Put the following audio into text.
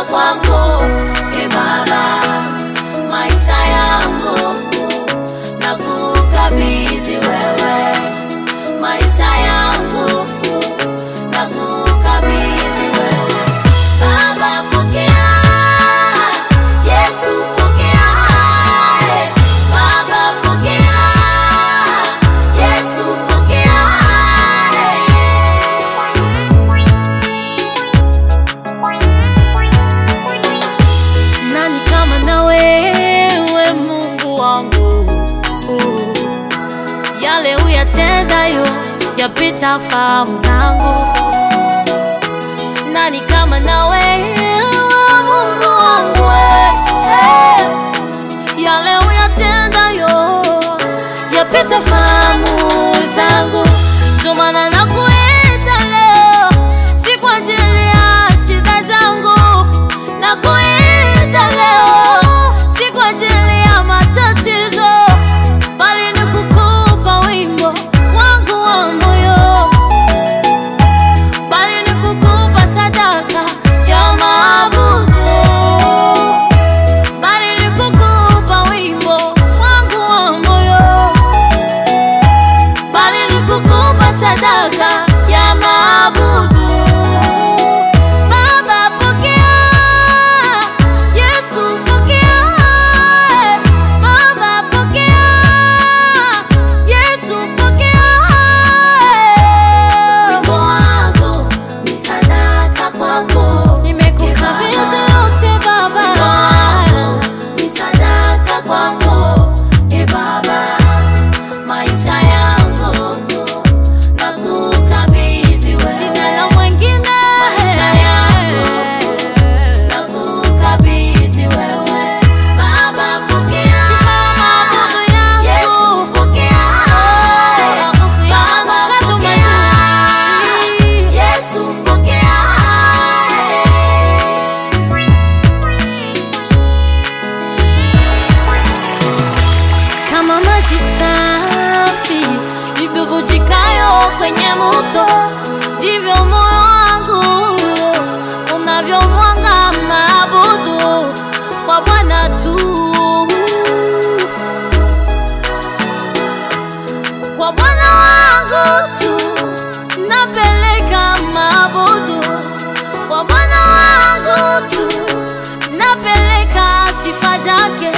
sadaka kwako e Baba, maisha yangu na kukabidhi wewe, maisha yangu na kukabidhi wewe. Baba pokea, Yesu pokea, eh. Baba pokea, Yesu pokea, eh. Nani kama na wewe Mungu wangu uh. Yale uyatendayo yapita fahamu zangu nani kama na wewe Mungu wangu eh, eh. Yale uyatendayo yapita fahamu zangu, ndio maana nakuita leo, si kwa ajili ya shida zangu, nakuita leo, si kwa ajili ya matatizo, bali ni kukupa wimbo wangu wa moyo bali ni kukupa sadaka ya maabudu, bali ni kukupa wimbo wangu wa moyo, bali ni kukupa sadaka ya maabudu. Baba pokea, Yesu pokea, Baba pokea, Yesu pokea. Wimbo wangu ni sadaka kwako, nimekukabidhi yote Baba. Wimbo wangu ni sadaka kwako, e Baba, maisha yangu na kukabidhi wewe. Sina na mwingine, maisha yangu na kukabidhi wewe. Baba pokea, Yesu pokea, Baba pokea, Yesu pokea. Kama maji safi ibubujikayo kwenye mto, ndivyo moyo wangu unavyomwanga maabudu kwa Bwana tu, kwa Bwana wangu tu napeleka maabudu, kwa Bwana wangu tu napeleka sifa zake